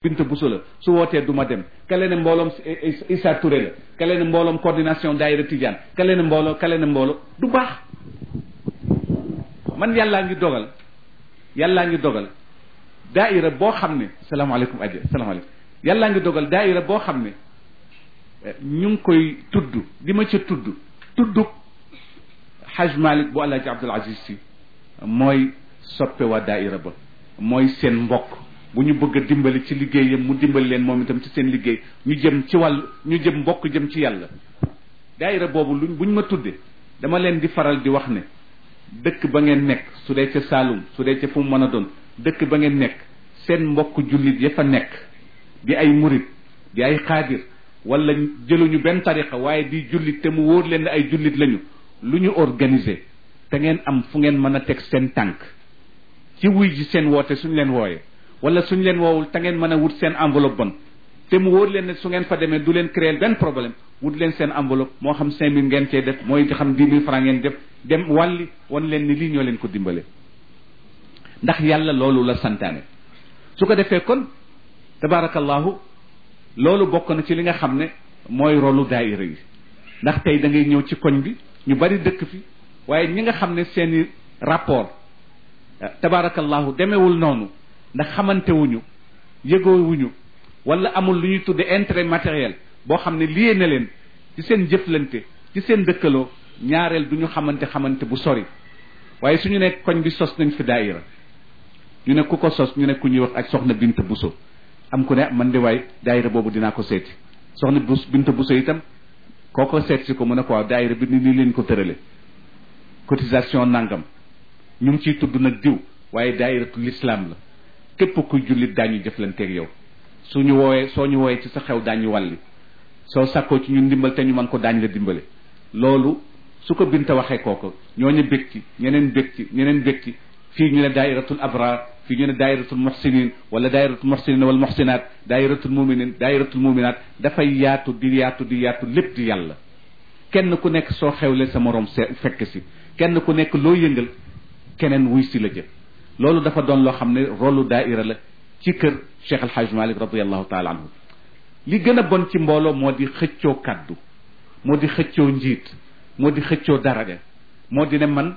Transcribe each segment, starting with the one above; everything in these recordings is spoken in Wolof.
Binta Bousso la su wootee du ma dem kale ne mbooloom Issa Touré la kale ne mbooloom coordination daayira Tidiane kale ne mbooloo kale ne mbooloo du baax man yàllaa ngi dogal yàllaa ngi dogal daayira boo xam ne salaamaaleykum aja salaamaaleykum yàllaa ngi dogal daayira boo xam ne ñu ngi koy tudd di ma ca tudd tudd Haj Malik bu Alaaji Abdul Aziz Si mooy soppe waa daayira ba mooy seen mbokk bu ñu bëgg a dimbali ci liggéeyam mu dimbali leen moom itam ci seen liggéey ñu jëm ci wàll ñu jëm mbokk jëm ci yàlla daayira boobu luñ buñ ma tudde dama leen di faral di wax ne dëkk ba ngeen nekk su dee ca Saalum su dee ca fu mu mën a doon dëkk ba ngeen nekk seen mbokk jullit ya fa nekk di ay murit di ay xaadir wala jëluñu benn tariqa waaye di jullit te mu wóor leen ne ay jullit lañu lu ñu organiser te ngeen am fu ngeen mën a teg seen tànk ci wuy ji seen woote suñ leen wooyee wala suñ leen woowul te ngeen mën a wut seen enveloppe bon te mu wóor leen ne su ngeen fa demee du leen créer benn problème wut leen seen enveloppe moo xam cinq mille ngeen cee def mooy xam dix mille francs ngeen def dem wàlli wan leen ni lii ñoo leen ko dimbale ndax yàlla loolu la santaane su ko defee kon tabaarakallahu loolu bokk na ci li nga xam ne mooy rolu daayira yi ndax tey da ngay ñëw ci koñ bi ñu bari dëkk fi waaye ñi nga xam ne seeni rapport tabaarakallahu demewul noonu ndax xamante wuñu yëgoo wuñu wala amul lu ñuy tudde intérêt matériel boo xam ne liyee na leen ci seen jëflante ci seen dëkkaloo ñaareel du ñu xamante xamante bu sori waaye suñu ne koñ bi sos nañ fi daayira ñu ne ku ko sos ñu ne ku ñuy wax ak soxna Binta Bousso am ku ne man de waay daayira boobu dinaa ko seeti soxna Bous Binta Bousso itam koo ko seet si ko mu ne ko waaw daayira bi ni nii leen ko tërale cotisation nangam ñu ngi ciy tudd nag diw waaye daayiratu l'islam la képp kuy jullit daañu jëflanteeg yow suñu woowee soo ñu woowee ci sa xew daañu wàlli soo sàkkoo ci ñun dimbal te ñu mën ko daañ la dimbale loolu su ko binta waxee kooko ñooñu bég ci ñeneen bég ci ñeneen bég ci fii ñu ne daayiratul abrar fii ñu ne daayiratul muhsinin wala daayiratul muhsinin wal muhsinat daayiratul muminin daayiratul muminat dafay yaatu di yaatu di yaatu lépp di yàlla kenn ku nekk soo xewle sa morom se fekk si kenn ku nekk loo yëngal keneen wuy si la jëf loolu dafa doon loo xam ne rolu daaira la ci kër Cheikh El Hadj Malick radiallahu taala anhu li gën a bon ci mbooloo moo di xëccoo kaddu moo di xëccoo njiit moo di xëccoo daraja moo di ne man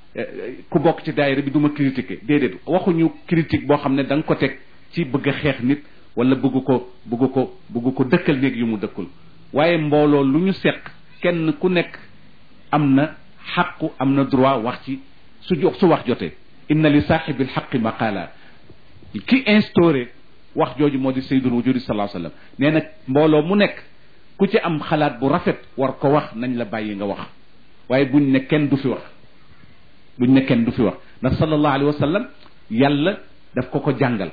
ku bokk ci daayira bi du ma critiquer déedéet waxuñu critique boo xam ne da nga ko teg ci bëgg a xeex nit wala bëgg ko bëgg ko bëgg ko dëkkal néeg yu mu dëkkul waaye mbooloo lu ñu seq kenn ku nekk am na xaqu am na droit wax ci su jox su wax jotee inna li saaxibi lxaqi maqaala ki instauré wax jooju moo di sayyidul wujudi sallallahu alayhi wasallam nee na mbooloo mu nekk ku ci am xalaat bu rafet war ko wax nañ la bàyyi nga wax waaye buñ ne kenn du fi wax buñ ne kenn du fi wax ndax sallallahu alayhi wasallam yàlla daf ko ko jàngal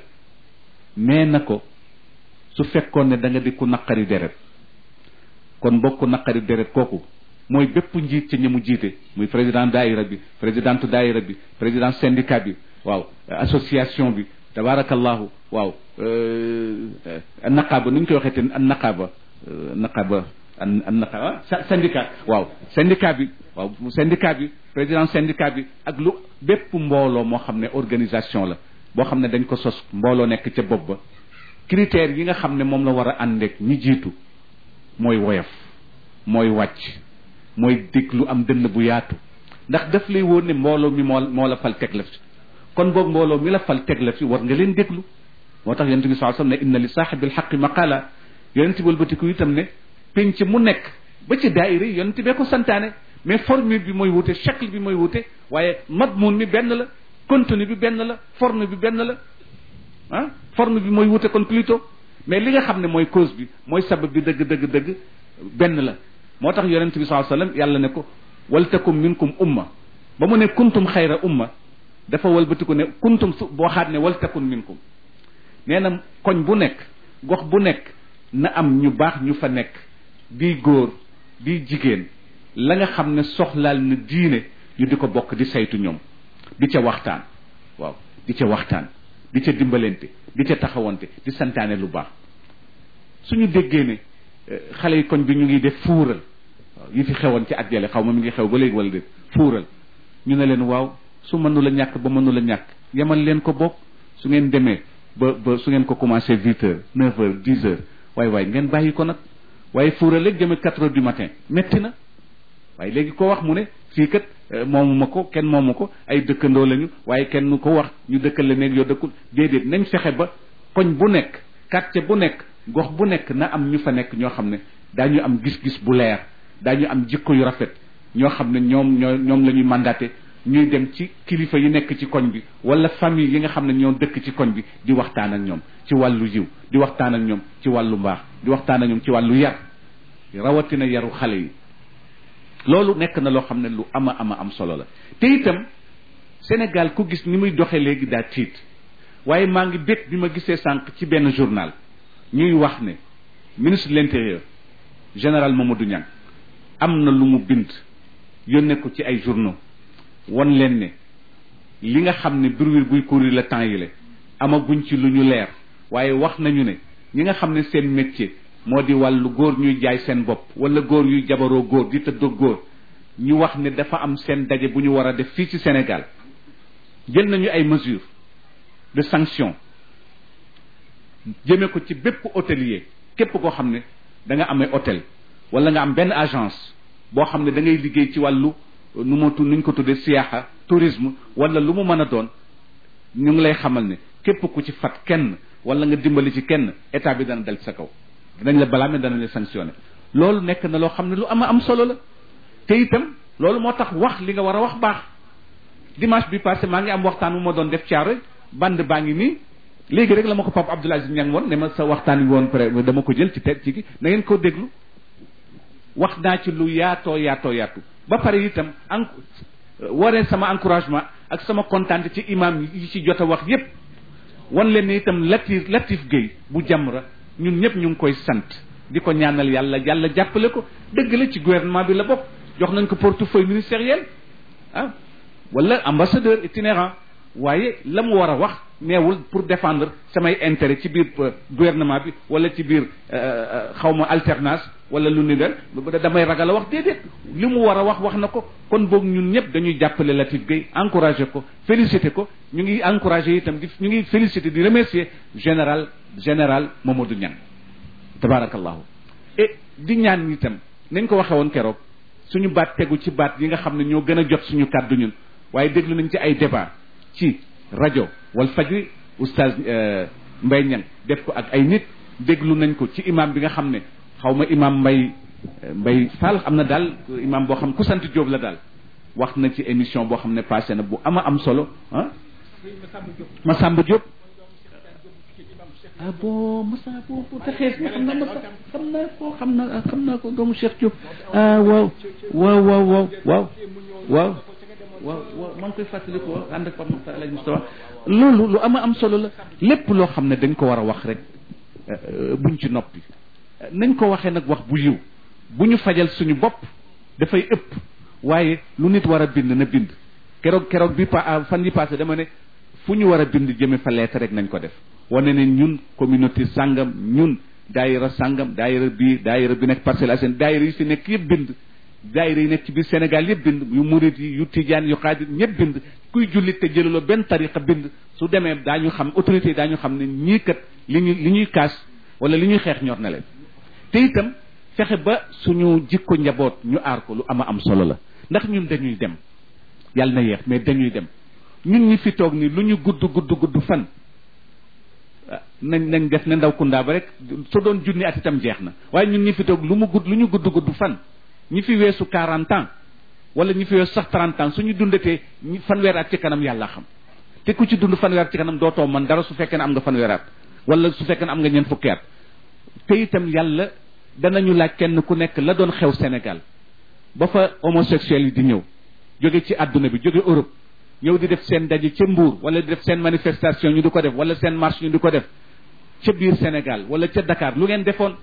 nee na ko su fekkoon ne da nga di ku naqari deret kon bokku naqari deret kooku mooy bépp njiit ci ñi mu jiite muy président daayira bi présidente daayira bi président syndicat bi waaw association bi tabarakallahu waaw naqaaba nu ñu koy waxee te naqaaba naqaaba an naqaaba syndicat waaw syndicat bi waaw syndicat bi président syndicat bi ak lu bépp mbooloo moo xam ne organisation la boo xam ne dañ ko sos mbooloo nekk ca bopp ba critères yi nga xam ne moom la war a àndeek ñi jiitu mooy woyof mooy wàcc mooy déglu am dënn bu yaatu ndax daf lay wóor ne mbooloo mi moo moo la fal teg la fi kon boog mbooloo mi la fal teg la fi war nga leen déglu moo tax yonente bi saa sallam ne inna li saaxibil xaqi maqala yonente bi wëlbatiku itam ne penc mu nekk ba ci daayira yi yonente bee ko santaane mais formule bi mooy wute shakl bi mooy wute waaye madmun mi benn la contenu bi benn la forme bi benn la ah forme bi mooy wute kon plutôt mais li nga xam ne mooy cause bi mooy sabab bi dëgg dëgg dëgg benn la moo tax yonente bi saa sallam yàlla ne ko waltakum minkum umma ba mu ne kuntum xayra umma dafa walbatiku ne kuntum su boo xaat ne waltakun minkum nee na koñ bu nekk gox bu nekk na am ñu baax ñu fa nekk di góor di jigéen la nga xam ne soxlaal na diine ñu di ko bokk di saytu ñoom di ca waxtaan waaw di ca waxtaan di ca dimbalante di ca taxawante di santaane lu baax suñu déggee ne xale yi koñ bi ñu ngi def fuural waaw yi fi xewoon ci at jale xaw ma mi ngi xew ba léegi wala déet fuural ñu ne leen waaw su mënu la ñàkk ba mënu la ñàkk yemal leen ko bokk su ngeen demee ba ba su ngeen ko commencé huit heures neuf heures dix heures waaye waaye ngeen bàyyi ko nag waaye fuura léegi jëme quatre heures du matin métti na waaye léegi ko wax mu ne fii kat moomu ma ko kenn moomu ko ay dëkkandoo lañu waaye kenn ko wax ñu dëkkal la nekk yoo dëkkul déedéet nañ fexe ba koñ bu nekk quartier bu nekk gox bu nekk na am ñu fa nekk ñoo xam ne daañu am gis-gis bu leer daañu am jikko yu rafet ñoo xam ne ñoom ñoo ñoom la ñuy mandaté ñuy dem ci kilifa yi nekk ci koñ bi wala famille yi nga xam ne ñoo dëkk ci koñ bi di waxtaan ak ñoom ci wàllu yiw di waxtaan ak ñoom ci wàllu mbaax di waxtaan ak ñoom ci wàllu yar rawatina yaru xale yi loolu nekk na loo xam ne lu ama ama am solo la te itam Sénégal ku gis ni muy doxee léegi daa tiit waaye maa ngi bég bi ma gisee sànq ci benn journal ñuy wax ne ministre de l'intérieur général Mamadou Niang am na lu mu bind yónnee ko ci ay journaux won leen ne li nga xam ne bruit buy courir le temps yi la amaguñ ci lu ñu leer waaye wax nañu ne ñi nga xam ne seen métier moo di wàllu góor ñuy jaay seen bopp wala góor yuy jabaroo góor di tëddoo góor ñu wax ne dafa am seen daje bu ñu war a def fii ci Sénégal jël nañu ay mesures de sanction jëmee ko ci bépp hôtelier képp koo xam ne da nga amee hôtel wala nga am benn agence boo xam ne da ngay liggéey ci wàllu nu ma tu nuñ ko tuddee siyaaxa tourisme wala lu mu mën a doon ñu ngi lay xamal ne képp ku ci fat kenn wala nga dimbali ci kenn état bi dana dal ci sa kaw danañ la balaame danañ la sanctionné loolu nekk na loo xam ne lu ama am solo la te itam loolu moo tax wax li nga war a wax baax dimanche bi passé maa ngi am waxtaan bu ma doon def caaro band baa ngi nii léegi rek la ma ko Pape Abdoul Aziz Niang woon ne ma sa waxtaan wi woon pré dama ko jël ci te ci gi na ngeen ko déglu wax naa ci lu yaatoo yaatoo yaatu ba pare itam en waree sama encouragement ak sama kontaan ci imam yi ci jot a wax yépp wan leen ni itam Latif Latif Gueye bu Jamra ñun ñëpp ñu ngi koy sant di ko ñaanal yàlla yàlla jàppale ko dëgg la ci gouvernement bi la bokk jox nañ ko portefeuille ministériel ah wala ambassadeur itinérant waaye la mu war a wax neewul pour défendre samay intérêt ci biir gouvernement bi wala ci biir xawma alternance wala lu ni del damay ragal a wax déedéet li mu war a wax wax na ko kon boog ñun ñëpp dañuy jàppale Latif Gueye encouragé ko félicité ko ñu ngi encouragé itam di ñu ngi félicité di remercier général général Mamadou Niang tabarakallahu et di ñaan itam nañ ko waxe woon keroog suñu baat tegu ci baat yi nga xam ne ñoo gën a jot suñu kàddu ñun waaye déglu nañ ci ay débat ci rajo wal fajri oustaz Mbay Ñang def ko ak ay nit déglu nañ ko ci imam bi nga xam ne xaw ma imam Mbay Mbay Fall am na daal imam boo xam ku sant Jóob la daal wax na ci émission boo xam ne passé na bu ama am solo ah Masamba Jóob ah bon Massa boo boo taxees nga xam na Massa xam naa ko xam naa xam naa ko doomu Cheikh Diop ah waaw waaw waaw waaw waaw waaw waaw waaw maa ngi koy fàttali ko ànd ak Pape Mokhtar El Hadj Moustapha loolu lu ama am solo la lépp loo xam ne dañ ko war a wax rek buñ ci noppi nañ ko waxee nag wax bu yiw bu ñu fajal suñu bopp dafay ëpp waaye lu nit war a bind na bind keroog keroog bi pa fan yi passé dama ne fu ñu war a bind jëme fa lettre rek nañ ko def wane ne ñun communauté sàngam ñun daayira sàngam daayira bii daayira bi nekk Parcelles Assainies daayira yi fi nekk yëpp bind daayira yi nekk ci biir Sénégal yëpp bind yu murit yi yu tijaan yu xaadir ñëpp bind kuy jullit te jëlaloo benn tariqa bind su demee daañu xam autorité yi daañu xam ne ñii kat li ñu li ñuy kaas wala li ñuy xeex ñor na leen te itam fexe ba suñu jikko njaboot ñu aar ko lu ama am solo la ndax ñun dañuy dem yàlla na yeex mais dañuy dem ñun ñi fi toog ni lu ñu gudd gudd gudd fan nañ nañ def ne ndaw kundaa ba rek su doon junni at itam jeex na waaye ñun ñi fi toog lu mu gudd lu ñu gudd gudd fan ñi fi weesu quarante ans wala ñi fi weesu sax trente ans suñu dundatee fanweer at ci kanam yàlla xam te ku ci dund fanweer at ci kanam dootoo man dara su fekkee ne am nga fanweer at wala su fekkee ne am nga ñeent fukki at te itam yàlla danañu laaj kenn ku nekk la doon xew Sénégal ba fa homosexuels yi di ñëw jóge ci àdduna bi jóge Europe ñëw di def seen daje ca Mbour wala di def seen manifestation ñu di ko def wala seen marche ñu di ko def ca biir Sénégal wala ca Dakar lu ngeen defoon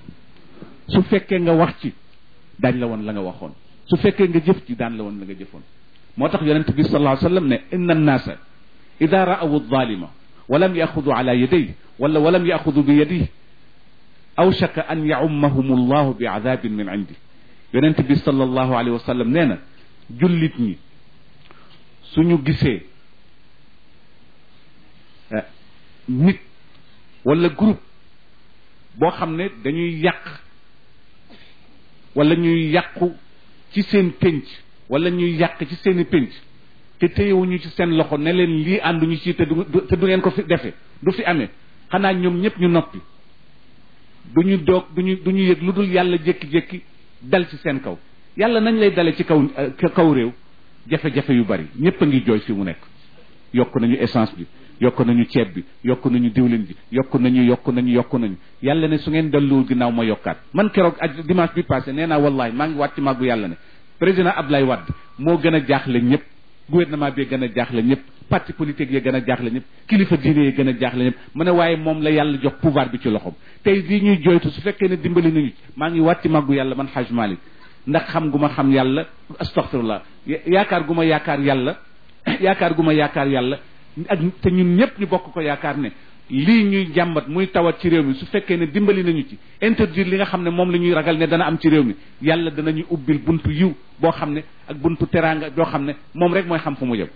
su fekkee nga wax ci daañ la woon la nga waxoon su fekkee nga jëf ci daan la woon la nga jëfoon moo tax yonent bi sallallahu alayhi wa sallam ne inna annaasa ida ra'awu adh-dhalima wa lam yaxudu ala yadayhi wala wa lam yaxudu bi yadihi awshaka an ya'ummahum allahu bi adabin min indi yonent bi sallallahu alayhi wa sallam nee na jullit ñi suñu gisee nit wala groupe boo xam ne dañuy yàq wala ñuy yàqu ci seen pénc wala ñuy yàq ci seeni pénc te téyewuñu ci seen loxo ne leen lii ànduñu ci te du te du ngeen ko fi defe du fi amee xanaa ñoom ñëpp ñu noppi duñu doog duñu du ñu yëg lu dul yàlla jékki-jékki dal ci seen kaw yàlla nañ lay dale ci kaw kaw réew jafe-jafe yu bari ñëpp a ngi jooy fi mu nekk yokk nañu essence bi yokk nañu ceeb bi yokk nañu diwlin bi yokk nañu yokk nañu yokk nañu yàlla ne su ngeen delluwul ginnaaw ma yokkaat man keroog ak dimanche bi passé nee naa wallahi maa ngi wàcc màggu yàlla ne président Abdoulaye Wade moo gën a jaaxle ñëpp gouvernement bi gën a jaaxle ñëpp parti politique yi gën a jaaxle ñëpp kilifa diine yi gën a jaaxle ñëpp mu ne waaye moom la yàlla jox pouvoir bi ci loxoom tey lii ñuy joytu su fekkee ne dimbali nañu maa ngi wàcc màggu yàlla man Haj Malik ndax xam gu ma xam yàlla astaghfirullah yaakaar gu ma yaakaar yàlla yaakaar gu ma yaakaar yàlla ak te ñun ñëpp ñu bokk ko yaakaar ne lii ñuy jàmbat muy tawat ci réew mi su fekkee ne dimbali nañu ci interdire li nga xam ne moom la ñuy ragal ne dana am ci réew mi yàlla danañu ubbil buntu yiw boo xam ne ak buntu teraanga boo xam ne moom rek mooy xam fu mu jëm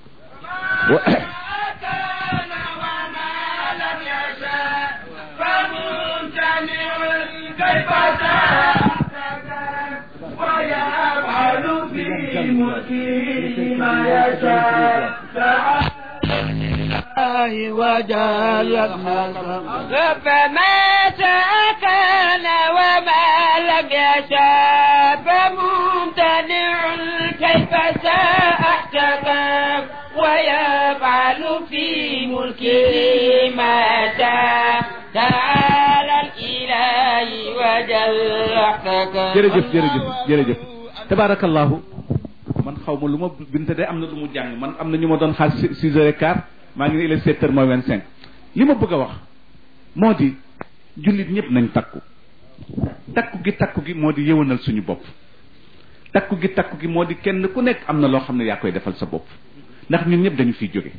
الله وجل فما كان وما لم يشاء فممتنع كيف شاء احتكم ويفعل في ملكه ما شاء تعالى الإله وجل احتكم jërëjëf jërëjëf jërëjëf tabarakallahu man xaw ma lu ma binte de am na lu mu jàng man am na ñu ma doon xaar six heures et quart maa ngi ne il est sept heures mooy vingt cinq li ma bëgg a wax moo di jullit ñëpp nañ takku takku gi takku gi moo di yëwanal suñu bopp takku gi takku gi moo di kenn ku nekk am na loo xam ne yaa koy defal sa bopp ndax ñun ñëpp dañu fiy jóge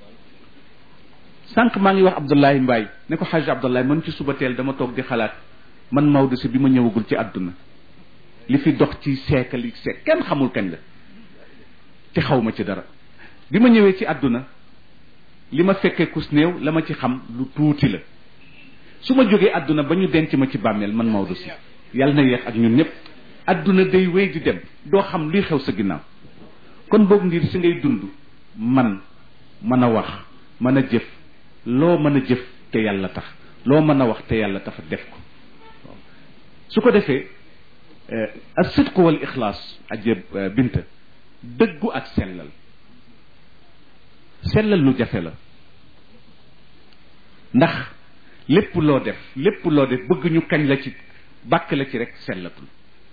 sànq maa ngi wax Abdoulaye Mbaye ne ko xaj Abdoulaye man ci suba teel dama toog di xalaat man Maodo si bi ma ñëwagul ci àdduna li fi dox ci siècle yi seek kenn xamul kañ la te xaw ma ci dara bi ma ñëwee ci àdduna li ma fekkee kus néew la ma ci xam lu tuuti la su ma jógee àdduna ba ñu denc ma ci bàmmeel man Maodo si yàlla na yeex ak ñun ñëpp àdduna day wéy di dem doo xam luy xew sa ginnaaw kon boog ngir si ngay dund man mën a wax mën a jëf loo mën a jëf te yàlla tax loo mën a wax te yàlla tax def ko su ko defee as sidqu wal ixlaas ajeb binta dëggu ak sellal sellal lu jafe la ndax lépp loo def lépp loo def bëgg ñu kañ la ci bàkk la ci rek sellatul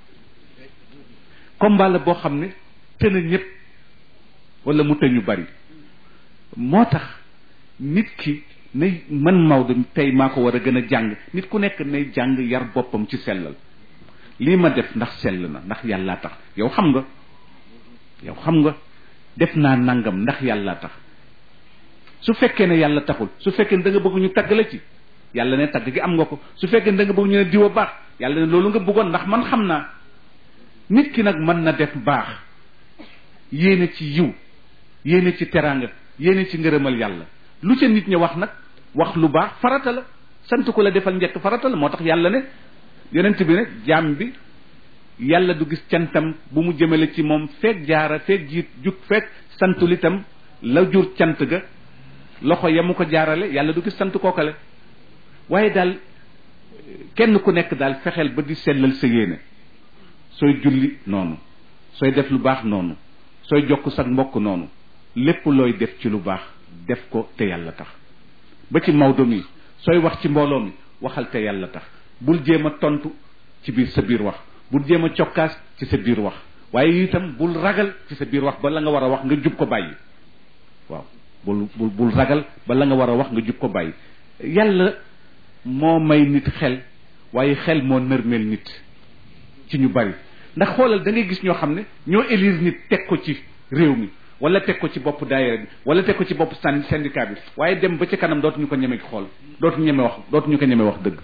combat la boo xam ne tëna ñëpp wala mu tëñu bari moo tax nit ki nay man Maodo tey maa ko war a gën a jàng nit ku nekk nay jàng yar boppam ci sellal lii ma def ndax sell na ndax yàllaa tax yow xam nga yow xam nga def naa nangam ndax yàllaa tax su fekkee ne yàlla taxul su fekkee ne da nga bëgg ñu tagg la ci yàlla ne tagg gi am nga ko su fekkee ne da nga bëgg ñu ne diwa baax yàlla ne loolu nga bëggoon ndax man xam naa nit ki nag mën na def baax yéene ci yiw yéene ci teraanga yéene ci ngërëmal yàlla lu ca nit ñi wax nag wax lu baax farata la sant ko la defal njëkk farata la moo tax yàlla ne yonent bi ne jaam bi yàlla du gis cantam bu mu jëmale ci moom feeg jaara feeg jiit jug feeg santul itam la jur cant ga loxo ya mu ko jaarale yàlla du gis sant kookale waaye daal kenn ku nekk daal fexeel ba di sellal sa yéene sooy julli noonu sooy def lu baax noonu sooy jokk sa mbokk noonu lépp looy def ci lu baax def ko te yàlla tax ba ci Maodo mi sooy wax ci mbooloo mi waxal te yàlla tax bul jéem a tontu ci biir sa biir wax bul jéem a cokkaas ci sa biir wax waaye itam bul ragal ci sa biir wax ba la nga war a wax nga jub ko bàyyi waaw bul bul bul ragal ba la nga war a wax nga jub ko bàyyi yàlla moo may nit xel waaye xel moo nërmeel nit ci ñu bari ndax xoolal da ngay gis ñoo xam ne ñoo élire nit teg ko ci réew mi wala teg ko ci bopp daayira bi wala teg ko ci bopp sàn syndicat bi waaye dem ba ci kanam dootuñu ko ñeme xool dootuñu ñeme wax dootuñu ko ñeme wax dëgg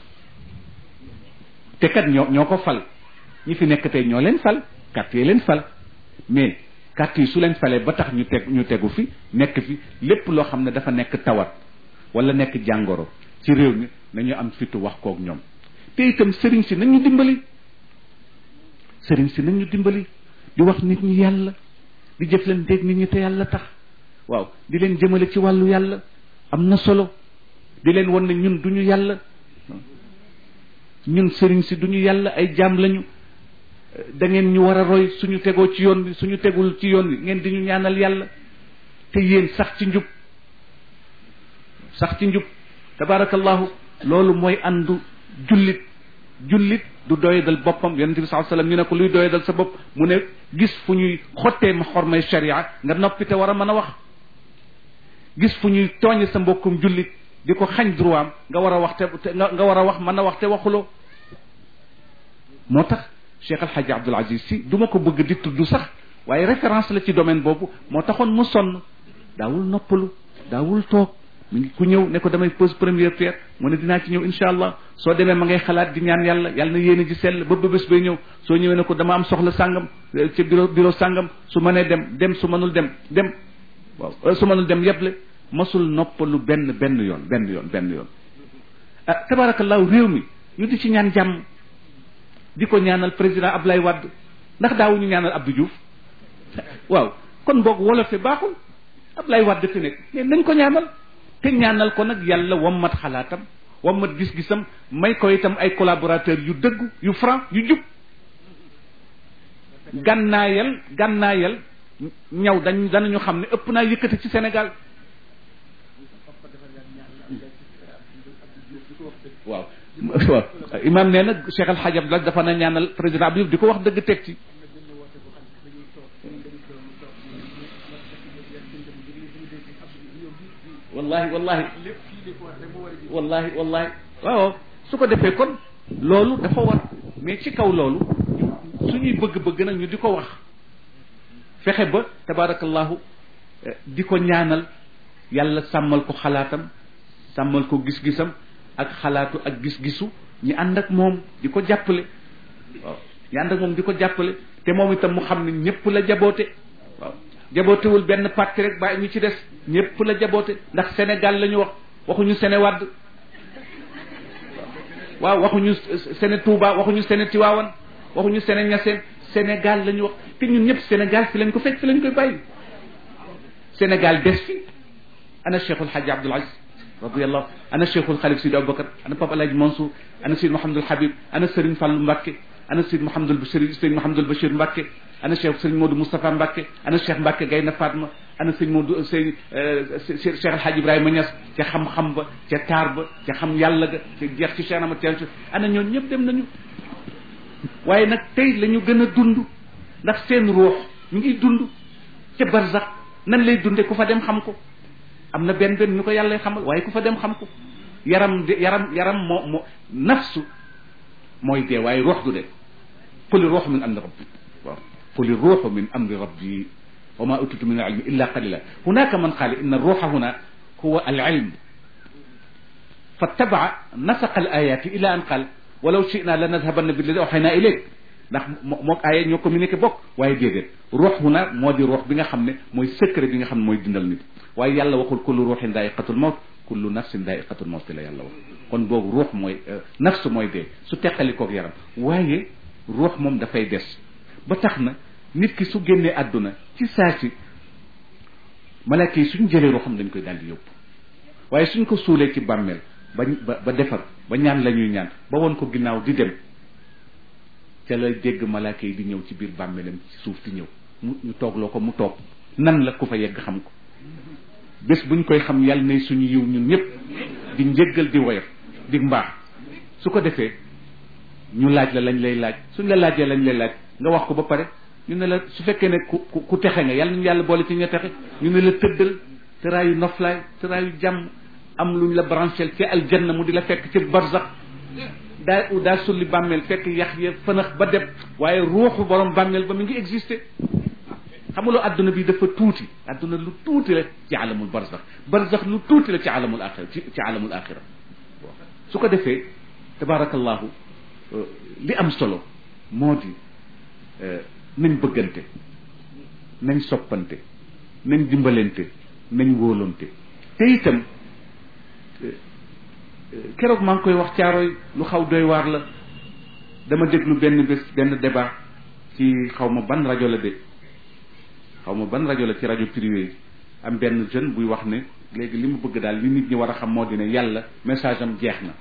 te kat ñoo ñoo ko fal ñi fi nekk tey ñoo leen fal carte yi leen fal mais carte yi su leen falee ba tax ñu teg ñu tegu fi nekk fi lépp loo xam ne dafa nekk tawat wala nekk jàngoro ci réew mi nañu am fitu wax kook ñoom te itam sëriñ si nañu dimbali sëriñ si nañu dimbali di wax nit ñi yàlla di jëflanteeg nit ñi te yàlla tax waaw di leen jëmale ci wàllu yàlla am na solo di leen won ne ñun duñu yàlla ñun sëriñ si duñu yàlla ay jaam lañu da ngeen ñu war a roy suñu tegoo ci yoon bi suñu tegul ci yoon bi ngeen di ñu ñaanal yàlla te yéen sax ci njub sax ci njub tabarakallahu loolu mooy àndu jullit jullit du doyadal boppam yonente bi saa sallam ñu ne ko luy doyadal sa bopp mu ne gis fu ñuy xottee ma xormay sharia nga noppi te war a mën a wax gis fu ñuy tooñe sa mbokkum jullit di ko xañ droit am nga war a wax te nga war a wax mën a wax te waxuloo moo tax Cheikh El Hadj Abdoul Aziz si du ma ko bëgg di tudd sax waaye référence la ci domaine boobu moo taxoon mu sonn daawul noppalu daawul toog mi ngi ku ñëw ne ko damay pose première pierre mu ne dinaa ci ñëw incha allah soo demee ma ngay xalaat di ñaan yàlla yàlla na yéene ji sell ba ba bés bay ñëw soo ñëwee ne ko dama am soxla sàngam ci bureau bureau sàngam su mënee dem dem su mënul dem dem waaw su mënul dem yeble masul noppalu benn benn yoon benn yoon benn yoon ah tabarakallahu réew mi ñu di ci ñaan jàmm di ko ñaanal président Ablaye Wade ndax daawuñu ñaanal Abdou Diouf waaw kon boog wolofe baaxul Ablaye Wade fi nekk mais nañ ko ñaanal te ñaanal ko nag yàlla wammat xalaatam wammat gis-gisam may ko itam ay collaborateurs yu dëggu yu franc yu jub gànnaayal gànnaayal ñaw dañ danañu xam ne ëpp naa yëkkati ci Sénégal waaw waaw imam nee na Cheikh Al Hadj Abdoulaye dafa na ñaanal président Abdou Diouf di ko wax dëgg teg ci wallahi wallahi wallahi wallahi waaw su ko defee kon loolu dafa war mais ci kaw loolu suñuy bëgg-bëgg nag ñu di ko wax fexe ba tabarakallahu di ko ñaanal yàlla sàmmal ko xalaatam sàmmal ko gis-gisam ak xalaatu ak gis-gisu ñi ànd ak moom di ko jàppale waaw ñi ànd ak moom di ko jàppale te moom itam mu xam ne ñëpp la jaboote waaw jabootewul benn parti rek bàyyi ñu ci des ñëpp la jaboote ndax Sénégal la ñu wax waxuñu Sénéwàdd waaw waxuñu Séné Touba waxuñu Séné Tiwaawan waxuñu Séné Ñaseen Sénégal la ñu wax te ñun ñëpp Sénégal fi lañ ko fekk fi lañ koy bàyyi Sénégal des fi ana Cheikhul Hadji Abdoul Aziz radiyallahu ana cheikhul xalif sidi aboubacar ana papa alhaji mansour ana sidi mahamadul habib ana sëriñ fàllu mbàkke ana sidi mahamadul bachir sëriñ mahamadul bachir mbàkke ana cheikh sëriñ modou moustapha mbàkke ana cheikh mbàkke gayna fatma ana sëriñ modou sëriñ cheikh alhaji ibrahima ñas ca xam-xam ba ca taar ba ca xam yàlla ga ca jeex ci cheikh amat tiansi ana ñoon ñëpp dem nañu waaye nag tey la ñu gën a dund ndax seen ruux ñu ngi dund ca barzax nan lay dunde ku fa dem xam ko am na benn benn ñu ko yàlla xamal waaye ku fa dem xam ko yaram de yaram yaram moo moo nafsu mooy dee waaye ruux du dee quli ruuxu min amri rabbi waaw quli ruuxu min amri rabbi wa ma utitu min al ilmi illa qalila hunaka man qaala inna ruuxa huna huwa al ilm fattabaa nasaqa al ayati ila an qaal walaw shina la nadhabanna billadi awxayna ilayk ndax mook aaya ñoo communiqué bokk waaye déedéet ruux huna moo di ruux bi nga xam ne mooy secret bi nga xam ne mooy dindal nit waaye yàlla waxul kullu ruuxin daa'iqatul mawt kullu nafsin daa'iqatul mawt la yàlla wax kon boobu ruux mooy nafs mooy dee su teqalikoog yaram waaye ruux moom dafay des ba tax na nit ki su génnee àdduna ci saa si malaaka yi suñ jëlee ruuxam dañ koy daal di yóbbu waaye suñ ko suulee ci bàmmeel ba ba defar ba ñaan la ñuy ñaan ba woon ko ginnaaw di dem ca la dégg malaaka yi di ñëw ci biir bàmmeelam ci suuf di ñëw mu ñu toogloo ko mu toog nan la ku fa yegg xam ko bés buñ koy xam yàlla nay suñu yiw ñun ñëpp di njëggal di woyof di mbaax su ko defee ñu laaj la lañ lay laaj suñ la laajee lañ lay laaj nga wax ko ba pare ñu ne la su fekkee ne ku ku texe nga yàlla ñu yàlla boole ci ña texe ñu ne la tëddal tëraayu noflaay tëraayu jàmm am luñ la branchel ci aljanna mu di la fekk ci barzax daa daa sulli bàmmeel fekk yax ya fënax ba dem waaye ruuxu borom bàmmeel ba mi ngi existé xamuloo adduna bi dafa tuuti adduna lu tuuti la ci alamul barzax barzax lu tuuti la ci alamul axira ci ci alamul axira su ko defee tabarakallahu li am solo moo di nañ bëggante nañ soppante nañ dimbalante nañ wóolante te itam keroog maa ngi koy wax caaroy lu xaw doy waar la dama déglu benn bés benn débat ci xaw ma ban rajo la de xaw ma ban rajo la ci rajo privé yi am benn jeune buy wax ne léegi li mu bëgg daal li nit ñi war a xam moo di ne yàlla message am jeex na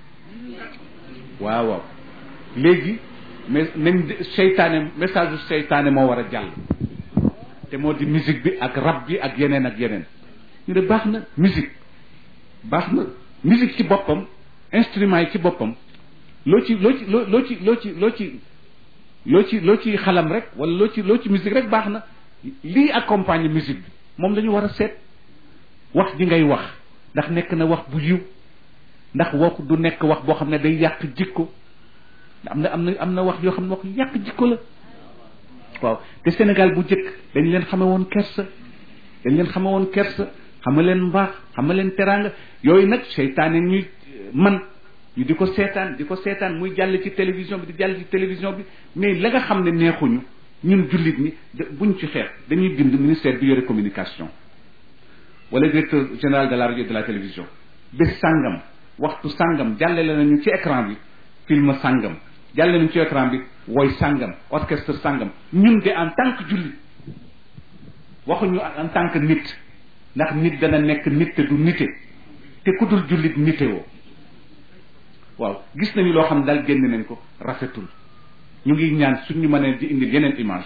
waaw waaw léegi mais nañ seytaane message u seytaane moo war a jàll te moo di musique bi ak rab bi ak yeneen ak yeneen ñu ne baax na musique baax na musique ci boppam instrument yi ci boppam loo ci loo ci loo loo ci loo ci loo ci loo ci loo ci xalam rek wala loo ci loo ci musique rek baax na lii accompagne musique bi moom la ñu war a seet wax ji ngay wax ndax nekk na wax bu yiw ndax wax du nekk wax boo xam ne day yàq jikko am na am na am na wax yoo xam ne wax yàq jikko la waaw te Sénégal bu jëkk dañ leen xame woon kersa dañ leen xame woon kersa xama leen mbaax xama leen teraanga yooyu nag seytaane ñuy man ñu di ko seetaan di ko seetaan muy jàll ci télévision bi di jàll ci télévision bi mais la nga xam ne neexuñu ñun jullit ñi buñ ci xeex dañuy bind ministère bi yore communication wala directeur général de la radio et de la télévision bés sàngam waxtu sàngam jàllale nañu ci écran bi film sàngam jàllale nañu ci écran bi woy sàngam orchestre sàngam ñun de en tant que jullit waxuñu en tant que nit ndax nit dana nekk nit te du nite te ku dul jullit nite woo waaw gis nañu loo xam ne daal génn nañ ko rafetul ñu ngi ñaan suñu mënee di indil yeneen image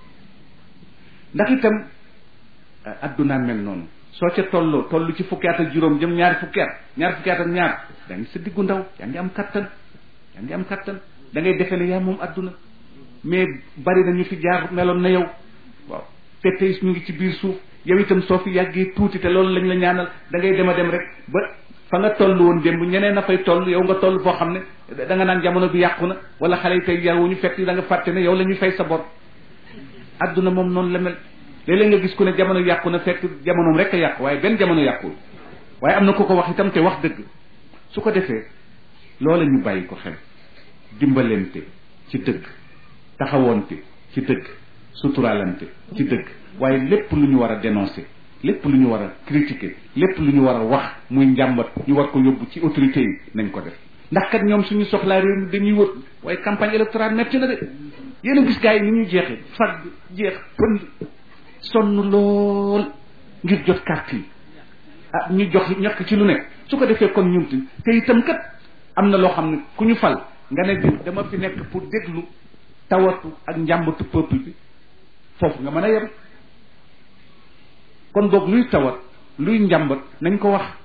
ndax itam addunaa mel noonu soo ca tolloo toll ci fukki at ak juróom jëm ñaari fukki at ñaari fukki at ak ñaar yaa ngi sa diggu ndaw yaa ngi am kattan yaa ngi am kattan da ngay defe ne yaa moom adduna mais bari na ñu fi jaar meloon na yow waaw te tey ñu ngi ci biir suuf yow itam soo fi yàggee tuuti te loolu lañ la ñaanal da ngay dem a dem rek ba fa nga toll woon démb ñeneen a fay toll yow nga toll foo xam ne da nga naan jamono bi yàqu na wala xale yi tey yaruñu fekk da nga fàtte ne yow la ñuy fay sa bor adduna moom noonu la mel léeg-léeg nga gis ku ne jamono yàqu na fekk jamonoom rek a yàqu waaye benn jamono yàqul waaye am na ku ko wax itam te wax dëgg su ko defee loola ñu bàyyi ko xel dimbalante ci dëgg taxawoonte ci dëgg suturaalante ci dëgg waaye lépp lu ñu war a dénoncer lépp lu ñu war a critiquer lépp lu ñu war a wax muy njàmbat ñu war ko yóbbu ci autorités yi nañ ko def ndax kat ñoom suñu soxlaa réew mi dañuy wër waaye campagne électorale metti na de yéen a gis gars yi ni ñuy jeexee fag jeex pënd sonn lool ngir jot carte yi ah ñu jox ñàkk ci lu nekk su ko defee kon ñun te itam kat am na loo xam ne ku ñu fal nga ne bi dama fi nekk pour déglu tawatu ak njàmbatu peuple bi foofu nga mën a yem kon boog luy tawat luy njàmbat nañ ko wax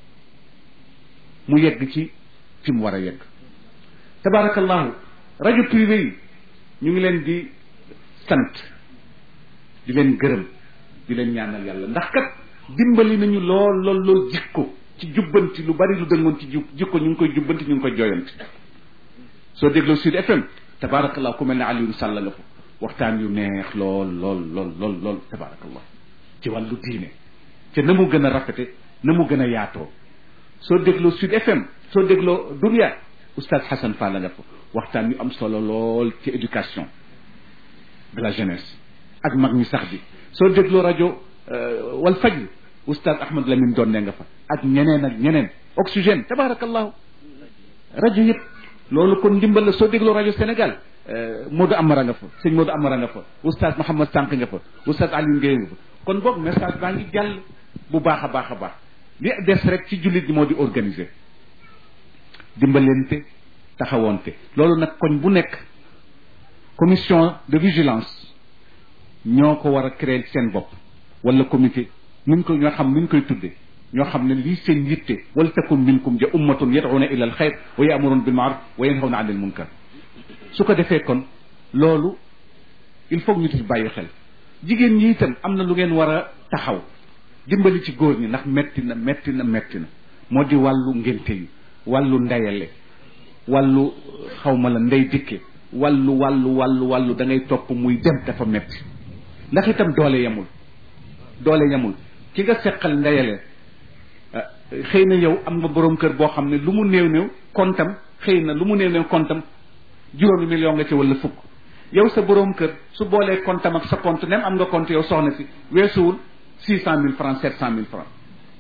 mu yegg ci fi mu war a yegg tabaarakallahu rajo privé yi ñu ngi leen di sant di leen gërëm di leen ñaanal yàlla ndax kat dimbali nañu lool lool lool jikko ci jubbanti lu bari lu dëngoon ci ju jikko ñu ngi koy jubbanti ñu ngi koy jooyanti soo dégloo Sud FM tabaarakallah ku mel ne Alioune Sall nga fa waxtaan yu neex lool lool lool lool lool tabaarakallah ci wàllu diine te na mu gën a rafete na mu gën a yaatoo soo dégloo Sud FM soo dégloo Dunia oustaz Hassan Fall nga fa waxtaan yu am solo lool ci éducation de la jeunesse ak mag ñi sax bi soo dégloo rajo wal fajr oustaz Ahmad Lamine Donne nga fa ak ñeneen ak ñeneen oxygène tabaarakallahu rajo yëpp loolu kon ndimbal la soo dégloo rajo Sénégal Modou Amara nga fa sëñ Modou Amara nga fa oustaz Mouhamad Sànq nga fa oustaz Alioune Guèye nga fa kon boog message baa ngi jàll bu baax a baax a baax li des rek ci jullit ñi moo di organiser dimbalante taxawoonte loolu nag koñ bu nekk commission de vigilance ñoo ko war a créer seen bopp wala comité nuñ ko ñoo xam nuñ koy tudde ñoo xam ne lii seen yitte wal takum minkum ja ummatun yad'una ila al xayr wa ya'muruna bil ma'ruf wa yanhawna 'anil munkar su ko defee kon loolu il faut ñu ci bàyyi xel jigéen ñi itam am na lu ngeen war a taxaw dimbali ci góor ñi ndax metti na metti na metti na moo di wàllu ngénte yi wàllu ndeyale wàllu xawma la ndey dikke wàllu wàllu wàllu wàllu da ngay topp muy dem dafa metti ndax itam doole yemul doole yemul ki nga seqal ndeyale xëy na yow am nga borom kër boo xam ne lu mu néew néew kontam xëy na lu mu néew néew kontam juróomi million nga ci wala fukk yow sa borom kër su boolee kontam ak sa compte nem am nga compte yow soxna si weesuwul six cent mille francs sept cent mille francs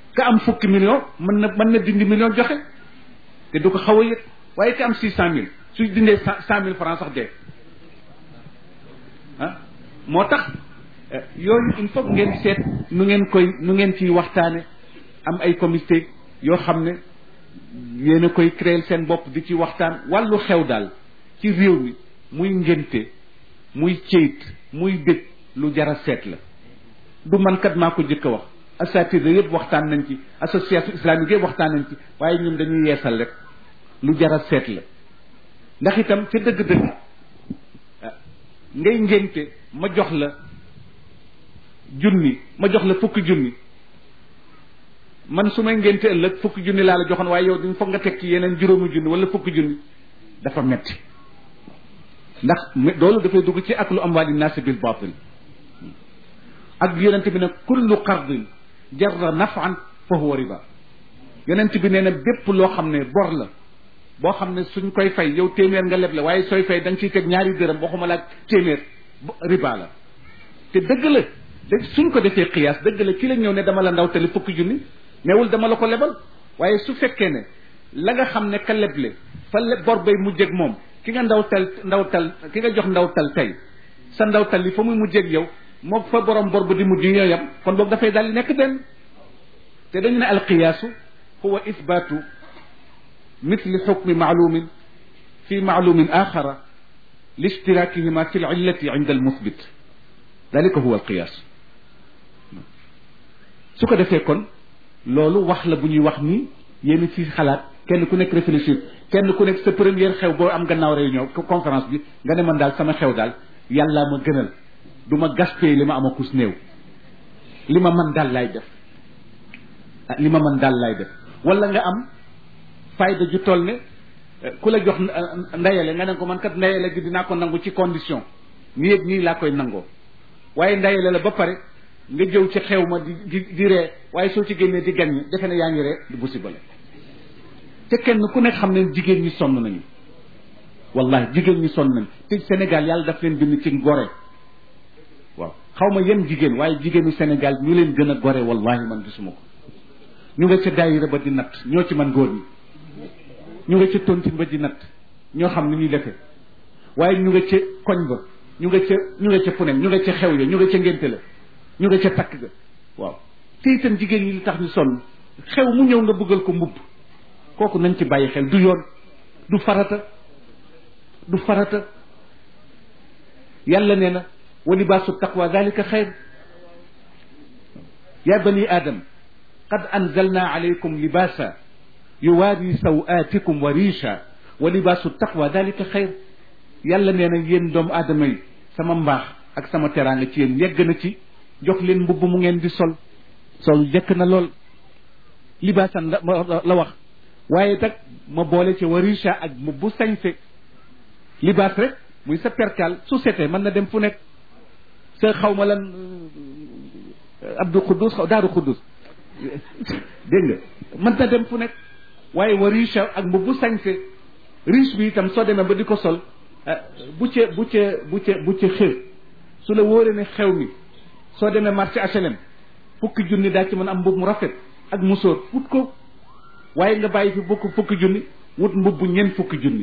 ka am fukki million mën na mën na dindi million joxe te du ko xaw a yëg waaye ka am six cent mille su dindee cent mille francs sax dee ah moo tax yooyu il faut ngeen seet nu ngeen koy nu ngeen ciy waxtaane am ay comité yoo xam ne yéen a koy créer seen bopp di ci waxtaan wàllu xew daal ci réew mi muy ngénte muy ceyit muy dëj lu jara seet la du man kat maa ko jëkk a wax asatida yëpp waxtaan nañ ci association islamique yëpp waxtaan nañ ci waaye ñun dañuy yeesal rek lu jara seet la ndax itam ca dëgg-dëgg ngay ngénte ma jox la junni ma jox la fukki junni man su may ngénte ëllëg fukki junni laa la joxoon waaye yow dañ foog nga teg ci yeneen juróomi junni wala fukki junni dafa metti ndax loolu dafay dugg ci aklu amwaali naasi bil baatil ak yonent bi ne kullu qardin jarra nafan fa huwa riba yonent bi nee na bépp loo xam ne bor la boo xam ne suñ koy fay yow téeméer nga leble waaye sooy fay da nga ciy teg ñaari dërëm waxuma la ak téeméer riba la te dëgg la dëgg suñ ko defee xiyaas dëgg la ki la ñëw ne dama la ndaw tali fukki junni neewul dama la ko lebal waaye su fekkee ne la nga xam ne ka leble fa le bor bay mujjeg moom ki nga ndaw tal ndaw tal ki nga jox ndaw tal tey sa ndaw tal li fa muy mujjeg yow moom fa borom bor ba di mujj ñooyam kon boog dafay daal di nekk benn te dañu ne alqiyaasu huwa isbaatu mithli xukmi maalumin fi maalumin axara liishtirakihima fi lillati inda almuthbit dalika huwa alqiyaas su ko defee kon loolu wax la bu ñuy wax ni yéen ci xalaat kenn ku nekk réfléchir kenn ku nekk sa première xew boo am gannaaw réunion conférence bi nga ne man daal sama xew daal yàllaa ma gënal du ma gaspee li ma am a kus néew li ma man daal laay def li ma man daal laay def wala nga am fayda ju toll ne ku la jox ndayale nga ne ko man kat ndayale gi dinaa ko nangu ci condition nii ak nii laa koy nangoo waaye ndayale la ba pare nga jëw ci xew ma di di di ree waaye soo ci génnee di gañ defe ne yaa ngi ree du musiba la te kenn ku nekk xam ne jigéen ñi sonn nañu wallahi jigéen ñi sonn nañu te Sénégal yàlla daf leen bind ci gore waaw xaw ma yenn jigéen waaye jigéenu Sénégal ñu leen gën a gore wallahi man gisuma ko ñu nga ca daayira ba di natt ñoo ci man góor ñi ñu nga ca tontine ba di natt ñoo xam ni ñuy defee waaye ñu nga ca koñ ba ñu nga ca ñu nga ca fu ne ñu nga ca xew ya ñu nga ca ngénte la ñu nga ca takk ga waaw te itam jigéen ñi li tax ñu sonn xew mu ñëw nga bëggal ko mbubb kooku nañ ci bàyyi xel du yoon du farata du farata yàlla nee na wa libaasu taqwa dalika xayr ya bani adam qad anzalna alaykum libaasa yuwaari sawaatikum wa riisha wa libaasu taqwa dalika xayr yàlla nee na yéen doomu aadama yi sama mbaax ak sama teraanga ci yéen yegg na ci jox leen mbubb mu ngeen di sol sol jekk na lool libaasan la la wax waaye nag ma boole ci warisha ak mbubb sañse libaas rek muy sa perkaal su setee mën na dem fu nekk sa xaw ma lan abdou xuddus xaw daaru xuddus dégg nga mën na dem fu nekk waaye warisha ak mbubb sañse riche bi itam soo demee ba di ko sol bu ca bu ca bu ca bu ca xew su la wóoree ne xew mi soo demee marché HLM fukki junni daa ci mën am mbub mu rafet ak musóor wut ko waaye nga bàyyi fi bukk fukki junni wut mbubb ñeent fukki junni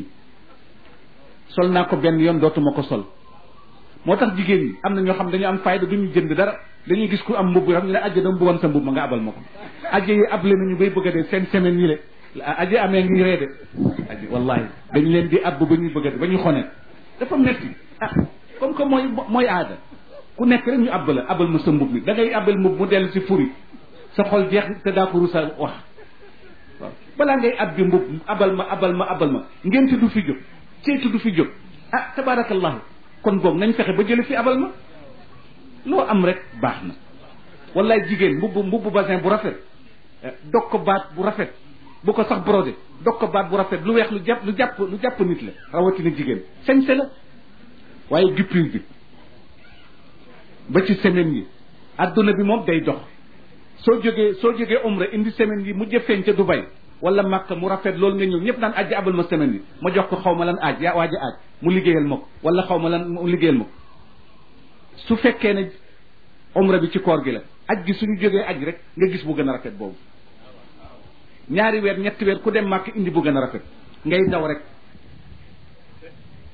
sol naa ko benn yoon dootuma ko sol moo tax jigéen ñi am na ñoo xam dañu am fayda duñu jënd dara dañuy gis ku am mbubb xam ne la ajja dama bëggoon sa mbubb ma nga abal ma ko ajja yi able nañu bay bëgg a dee seen semaine yi le ajja amee ngi ree de ajja wallahi dañu leen di abb ba ñuy bëgg a dee ba ñuy xone dafa metti ah comme que mooy mooy aada ku nekk rek ñu abb la abal ma sa mbub mi da ngay abal mbub mu dellu si furi sa xol jeex te daa ko rusa wax waaw balaa ngay ab bi mbub abal ma abal ma abal ma ngénte du fi jóg ceetu du fi jóg ah tabarakallahu kon boog nañ fexe ba jële fi abal ma loo am rek baax na wallaay jigéen mbubb mbubb basin bu rafet dog ko baat bu rafet bu ko sax brodé dog ko baat bu rafet lu weex lu jàpp lu jàpp lu jàpp nit la rawatina jigéen sañse la waaye guppure bi ba ci semaine yi adduna bi moom day dox soo jógee soo jógee umra indi semaine yi mu jëfeeñ ca Dubai wala Makka mu rafet loolu nga ñëw ñëpp naan ajji abal ma semaine yi ma jox ko xaw ma lan aaj yaa waaja aaj mu liggéeyal ma ko wala xaw ma lan mu liggéeyal ma ko su fekkee ne umra bi ci koor gi la aj gi suñu jógee aj rek nga gis bu gën a rafet boobu ñaari weer ñetti weer ku dem màkk indi bu gën a rafet ngay daw rek